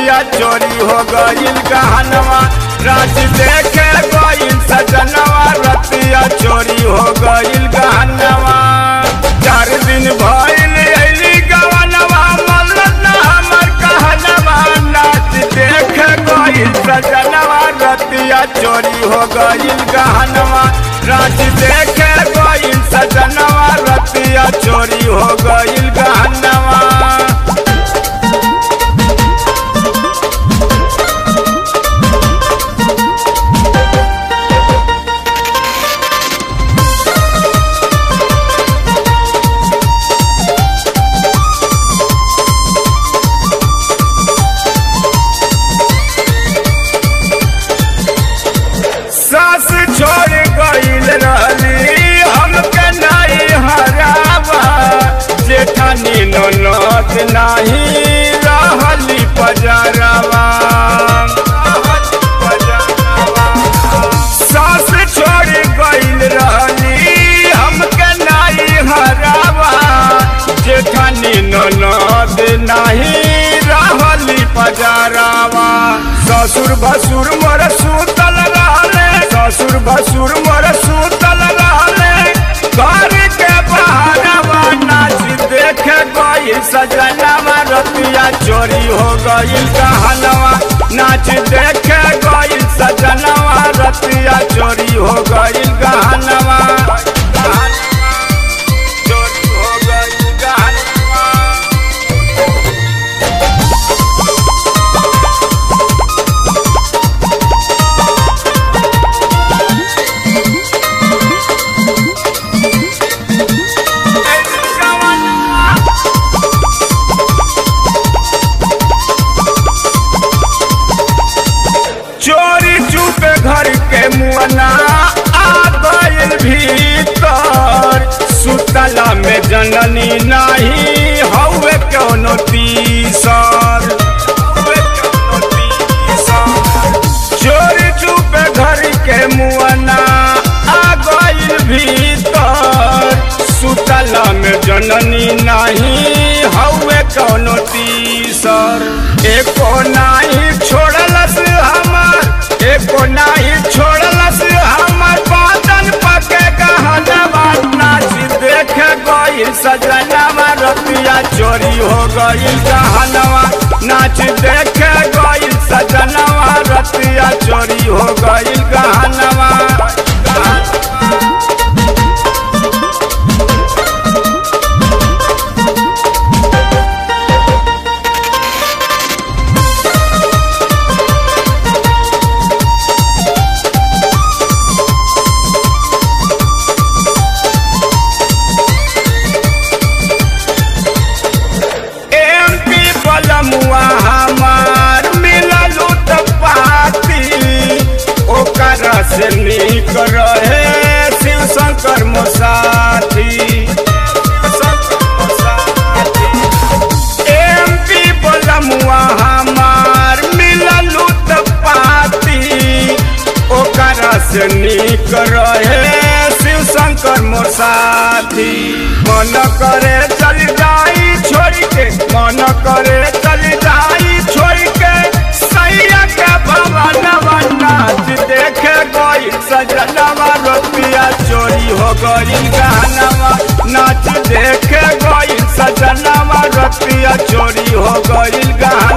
रतिया चोरी हो गईल गहनवा रात देखे गईल सजनवा रतिया चोरी हो गईल गहनवा चार दिन भइल अइली गवनवा मल्लत ना हमर कहनवा नाच देखे गईल सजनवा रतिया चोरी हो गईल गहनवा रात देखे गईल सजनवा रतिया चोरी हो गईल गहनवा सास छोड़ गईल रहली हमके नहीं हरावा जेठानी ननद नहीं रहली पजरावा सास छोड़ गईल रहली हमके नहीं हरावा जेठानी ननद नहीं रहली पजरावा ससुर भसुर मोर सुतल रहले ससुर भसुर मोर सुतल रहले घर के बहारवा नाच देखे गई सजनवा रतिया चोरी हो गई कहनवा नाच देखे गई सजनवा रतिया चोरी हो गई गहनवा चोरी हो गई गहनवा चोरी चुपे घर के मुअना आ गइल भीतर सुतला में जननी नहीं हौवे कोनो तीसर हौवे कोनो तीसर। चोरी चुपे घर के मुअना आ गइल भीतर सुतला में जननी नहीं हौवे कोनो तीसर एको नाही छोड़लस हमर एको नाही छोड़लस हमर बादन पके गहनवा नाच देखे गइल सजनवा रतिया चोरी हो गइल गहनवा नाच देखे गइल सजनवा रतिया चोरी हो गइल गहनवा एमपी बलमुआ हमार मिलल पाती ओकरा से निक रहे शिव शंकर मोसाथी एमपी बलमुआ हमार मिलल पाती ओकरा से निक रहे शिव शंकर मोर साथी मन करे चल जाई छोड़ के मन करे चल जाई छोड़ के सैया के भवनवा नाच देखे गई सजनवा रुपया चोरी हो गई गहनवा नाच देखे गई सजनवा रुपया चोरी हो गई गहनवा